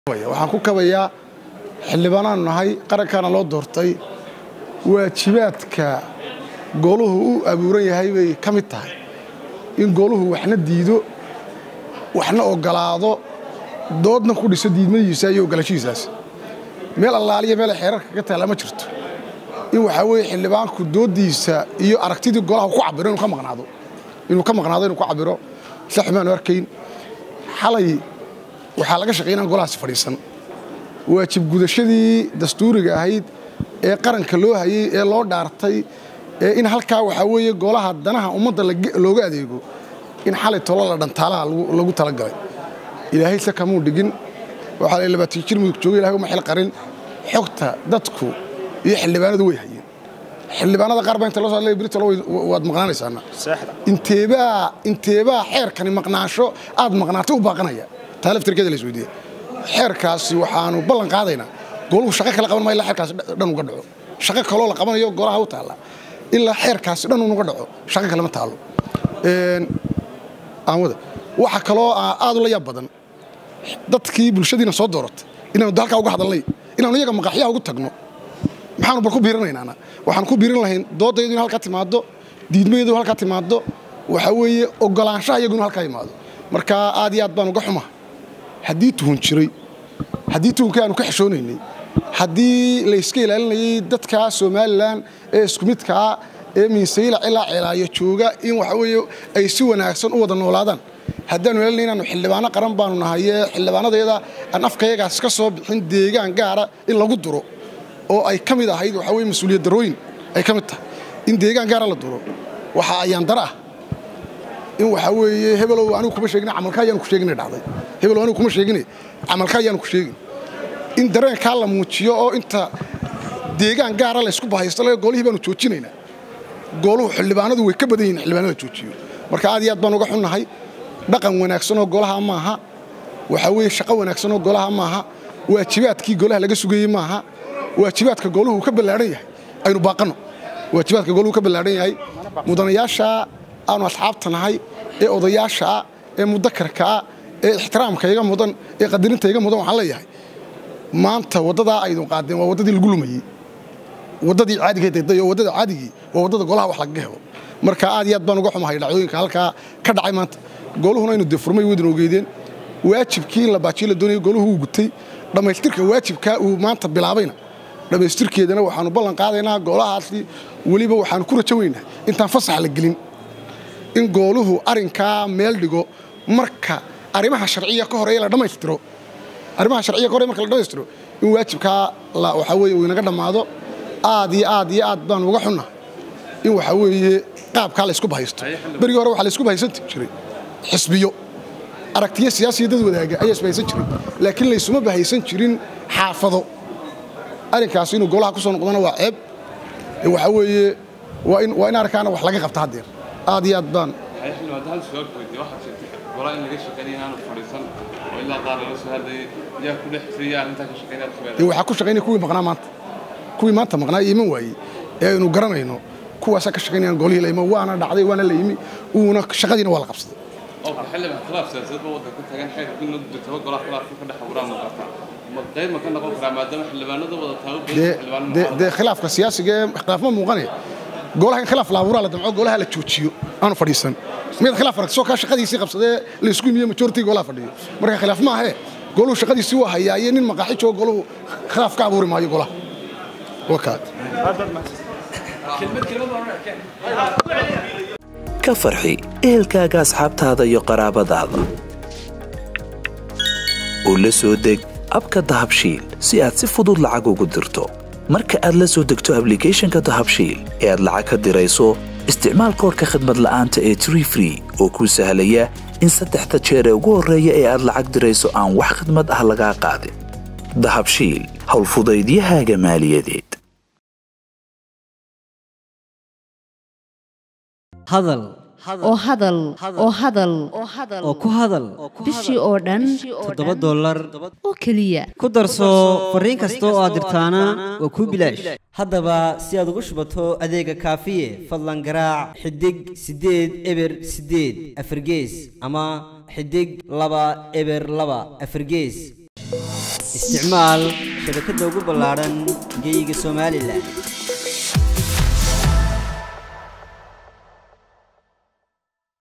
waxaan ku kabayaa xildhibaanaanu nahay qarankaana loo doortay waajibaadka gooluhu u abuuran yahay bay ka mid tahay in gooluhu waxna diido waxna ogolaado doodna ku dhiso diidmadiisa iyo ogolaanshihiisaas meel allaaliya meel xeerarka ka taalla ma jirto in waxaa weeye xildhibaanku dooddiisa iyo aragtidii golaha ku cabiro inuu ka maqnaado inuu ka maqnaado inuu ku cabiro sida xumaanu arkayn xalay waxaa laga shaqeey inaan golahaasi fadhiisan waajib gudashadii dastuuriga ahayd ee qaranka loo hayey ee loo dhaartay ee in halkaa waxaa weeye golaha danaha ummadda looga adeego in xalay tolo la dhantaalaha lagu talagalay ilaahay se kamuu dhigin waxaa la labaatan jir mudug jooga ilahay uma xil qarin xogta dadku iyo xildhibaanadu way hayeen xildhibaanada qaar baa inta loo soo hadlaya britolo waad maqnaanaysaana inteebaa inteebaa xeerkani maqnaasho aad maqnaatay u baaqanaya taa laftirkeeda la isweydiiya xeerkaasi waxaanu ballan qaadaynaa goluhu shaqo kale qaban maayo ilaa xeerkaasi dhan uga dhaco shaqo kaloo la qabanayo golaha u taalla ilaa xeerkaasi dhan unuga dhaco shaqo kale ma taalo aanwada waxa kaloo aad u la yaab badan dadkii bulshadiina soo dooratay inaanu halkaa uga hadalnay inaanu iyaga maqaxyaha ugu tagno maxaanu bal ku biirinaynaana waxaan ku biirin lahayn doodayadu in halkaa timaado diidmayadu halkaa timaado waxaa weeye ogolaanshaha iyagu inu halkaa imaado marka aad iyo aad baan uga xumaa haddii tuhun jiray haddii tuhunkii aanu ka xishoonaynay haddii layska ilaalinayay dadka somalilan ee isku midkaa ee miinsayla ilaa ceelaayo jooga in waxa weeye ay si wanaagsan u wada noolaadaan haddaanu ilaalinay inaanu xildhibaano qaran baanu nahay ee xildhibaanadeeda aan afkayagaas ka soo bixin deegaan gaara in lagu duro oo ay ka mid ahayd waxaa weye mas-uuliyad darooyin ay ka mid tahay in deegaan gaara la duro waxaa ayaan dara ah in waxaa weeye hebelow anigu kuma sheegin camalka ayaanu ku sheegina dhacday hebelow anigu kuma sheegine camalka ayaanu ku sheegin in dareenkaa la muujiyo oo inta deegaan gaara laysku bahaysto le golihii baanu joojinaynaa gooluhu xildhibaanadu way ka badan yihin xildhibaanada joojiyo marka aad iyo aad baan uga xunnahay dhaqan wanaagsanoo golaha maaha waxaa weeye shaqo wanaagsanoo golaha maaha waajibaadkii golaha laga sugayey maaha waajibaadka gooluhu uu ka ballaadhan yahay aynu baaqanno waajibaadka gooluhu ka ballaadhan yahay mudanayaasha aanu asxaabta nahay ee odayaashaa ee mudakarkaa ee ixtiraamka iga mudan ee qadarinta iga mudan waxaan leeyahay maanta waddadaa aydun qaadeen waa waddadii lagu lumayey waddadii caadigeed dayday oo waddada caadigii waa waddada golaha wax lagaga helo marka aad iyo aad baan uga xumahay dhacdooyinka halkaa ka dhacay maanta gooluhuna aynu dee furmay wadin ogeydeen waajibkii in la baajiyo la doonayay gooluhu uu gutay dhammaystirka waajibkaa uu maanta bilaabayna dhammaystirkeedana waxaanu ballan qaadaynaa goolahaasi weliba waxaanu ku rajo weynaa intaan fasax la gelin in gooluhu arrinkaa meel dhigo marka arrimaha sharciya ka horeeya la dhammaystiro arrimaha sharciya ka horey marka la dhammaystiro in waajibkaa waxaa weeye uu inaga dhammaado aad iyo aad iyo aad baan uga xunna in waxaa weeye qaabkaa laysku bahaysto berigii hore waxaa laysku bahaysan jiray xisbiyo aragtiyo siyaasiya dad wadaaga ayaa isbahaysan jiray laakiin laysuma bahaysan jirin xaafado arrinkaasi inuu golaha ku soo noqdona waa ceeb waxaa weeye waa in arrinkaana wax laga qabta haddeer aad iyo aad baan waxaa ku shaqaynaya kuwii maqnaa maanta kuwii maanta maqnaa iman waayey ee aynu garanayno kuwaasaa ka shaqaynayaan golihii la imo waana dhacday waana la yimi uuna shaqadiina waa la qabsaday dee khilaafka siyaasiga ee khilaaf ma muuqanaya golaha in khilaaf la abuuraa la damco golaha la joojiyo aanu fadhiisan miyaad khilaaf aragtisoo kaa shaqadiisii qabsadee laysku imiye majority golaha fadhiyo marka khilaaf maahee goluhu shaqadiisii waa hayaa iyo nin maqaaxi joogo goluhu khilaaf ka abuuri maayo golaha wakaad ka farxi ehelkaaga asxaabtaada iyo qaraabadaada oo la soo deg abka dahabshiil si aad si fudud lacag ugu dirto marka aad la soo degto ablicathonka dahabshiil ee aad lacag ka dirayso isticmaal koorka khadmad la'aanta ee tree free oo kuu sahlaya in saddexda jeer ee ugu horreeya ee aad lacag dirayso aan wax khidmad ah lagaa qaadin dahabshiil howlfudaydiyahaaga maaliyadeed hadal oo hadal oo hadal oo ku hadal bishii oo dhan toddoba dollar oo keliya ku darso fariin kasta oo aad dirtaana waa kuu bilaash haddaba si aad ugu shubato adeega kaafiye fadlan garaac xidig siddeed eber siddeed afargees ama xidig laba eber laba afargees isticmaal shabakadda ugu ballaadhan geyga somalilan